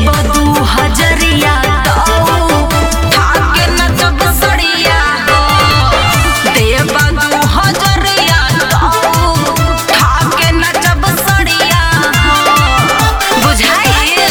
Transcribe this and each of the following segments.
बदू हजरिया ताऊ थाके नचब सड़िया हो देव बदू हजरिया ताऊ थाके नचब सड़िया हो बुझाइल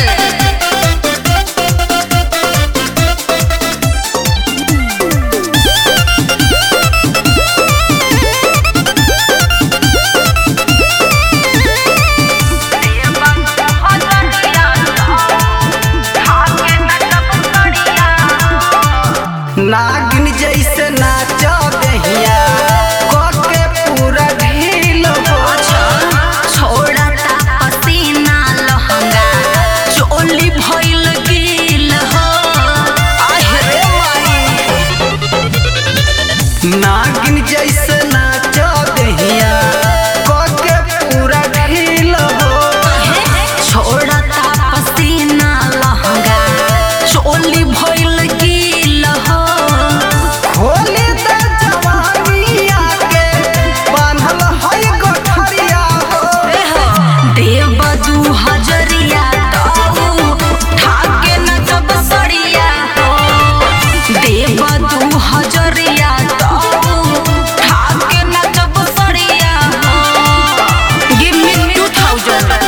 नागिन जैसे नाच दहिया के पूरा ढील हो छोड़ता पसीना लहंगा चोली भइल गिल हो आहे माई नागिन जैसे नाच दहिया के पूरा ढील हो छोड़ता पसीना लहंगा चोली भइल गिल हो होली त जवानिया के बान्हल है गठरिया हो देव दू हजरिया ताऊ ठाके नचब सड़िया हो देव दू हजरिया ताऊ ठाके नचब सड़िया हो गिव मी टू थाउजेंड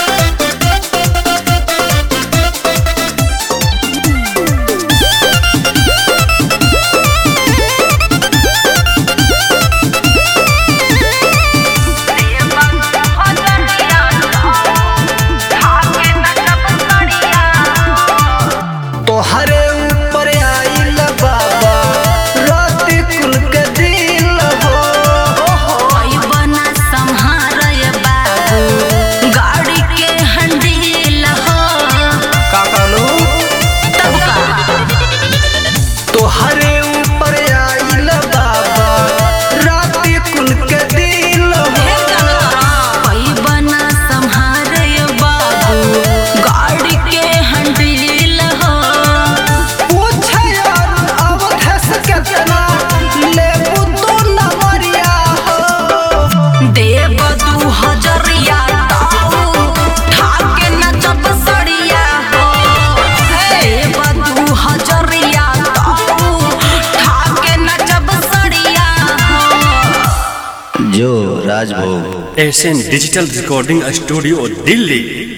तोहरे ऊपर आइल बाबा रात कुल के दिल हो बना संहारय बाबू गाड़ी के हंडील हो का कहलू तब का तोहरे ऊपर आइल बाबा रात कुल के दिल हो बना संहारय बाबू गाड़ी के हंडील हो पूछे यार अब धस केतना लेबू तू नमरिया हो देव दू हजरिया ताऊ ठाके नचब सड़िया हो देव दू हजरिया ताऊ ठाके नचब सड़िया हो जो Rajbhog Asian digital recording studio Delhi